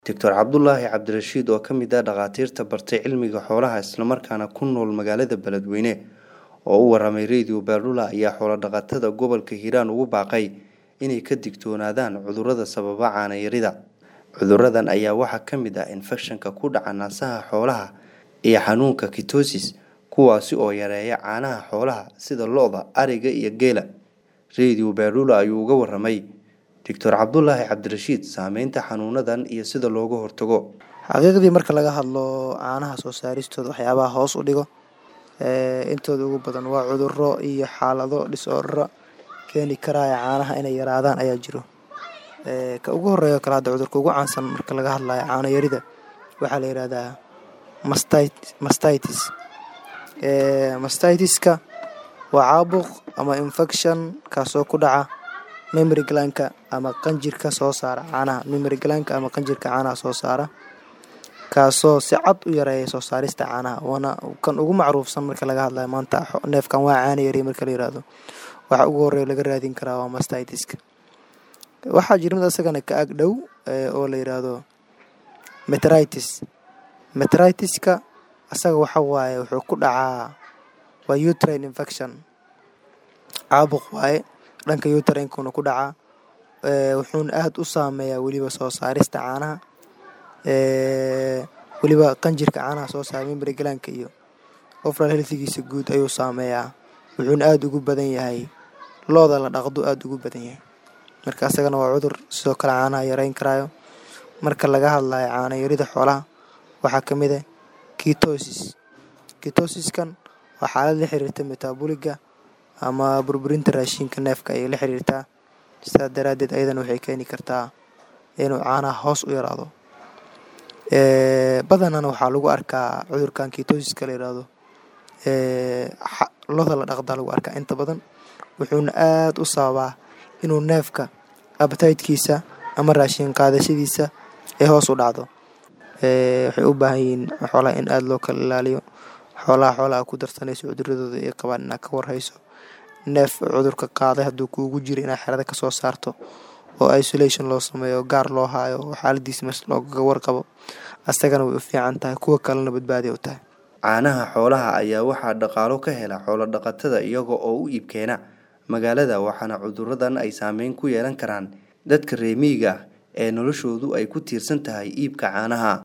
Dr Cabdulaahi Cabdirashiid oo ka mid ah dhakhaatiirta bartay cilmiga xoolaha islamarkaana ku nool magaalada Beledweyne oo u waramay Radio Berdula ayaa xoolo dhaqatada gobolka Hiiraan ugu baaqay inay ka digtoonaadaan cudurrada sababa caano yarida. Cudurradan ayaa waxaa ka mid ah infekshanka ku dhaca naasaha xoolaha iyo xanuunka kitosis kuwaasi oo yareeya caanaha xoolaha sida lo'da, ariga iyo geela. Radio Berdula ayuu uga waramay Dr Cabdulaahi Cabdirashiid saameynta xanuunadan iyo sida looga hortago. xaqiiqdii marka laga hadlo caanaha soo saaristooda waxyaabaha hoos u dhigo intooda ugu badan waa cudurro iyo xaalado disorder keeni karaya caanaha inay yaraadaan ayaa jiro ka ugu horeeyo kale hadda cudurka ugu caansan marka laga hadlayo caano yarida waxaa la yihahdaa mastitis mastitiska waa caabuq ama infection kaasoo ku dhaca memory glandka ama qanjirka soo saara caanaha memory glandka ama qanjirka caanaha soo saara kaasoo si cad u yareeya soo saarista caanaha waana kan ugu macruufsan marka laga hadlayo maanta neefkan waa caano yari marka la yirahdo waxa ugu horeeya laga raadin karaa waa mastitiska waxaa jira mid asagana ka ag dhow oo la yiraahdo metritis metritiska asaga waxa waaye wuxuu ku dhacaa waa uterine infection caabuq waaye dhanka uterinkuna ku dhacaa wuxuuna aada u saameeyaa weliba soo saarista caanaha weliba qanjirka caanaha soo saara memory glandka iyo overall healthigiisa guud ayuu saameeyaa wuxuuna aada ugu badan yahay looda la dhaqdo aada ugu badan yahay marka asagana waa cudur sidoo kale caanaha yareyn karaayo marka laga hadlayo caano yarida xoolaha waxaa ka mid ah ketosis ketosiskan waa xaalad la xiriirta metabooliga ama burburinta raashinka neefka ayay la xiriirtaa sidaa daraaddeed ayadana waxay keeni kartaa inuu caanaha hoos u yaraado badanana waxaa lagu arkaa cudurkan ketosiska la yiraahdo loda la dhaqdaa lagu arkaa inta badan wuxuuna aada u sababaa inuu neefka abtaytkiisa ama raashin qaadashadiisa ay hoos u dhacdo waxay u baahan yihiin xoolaha in aada loo kala ilaaliyo xoolaha xoolaha ku darsanayso cuduradooda ay qabaan inaad ka warhayso neef cudurka qaaday hadduu kuugu jiro inaad xerada kasoo saarto oo isolation loo sameeyo gaar loo haayo oo xaaladiisa mes loogaga warqabo asagana way u fiican tahay kuwa kalena badbaadiya u tahay caanaha xoolaha ayaa waxaa dhaqaalo ka hela xoolo dhaqatada iyaga oo u iibkeena magaalada waxaana cudurradan ay saameyn ku yeelan karaan dadka reer miyiga ah ee noloshoodu ay ku tiirsan tahay iibka caanaha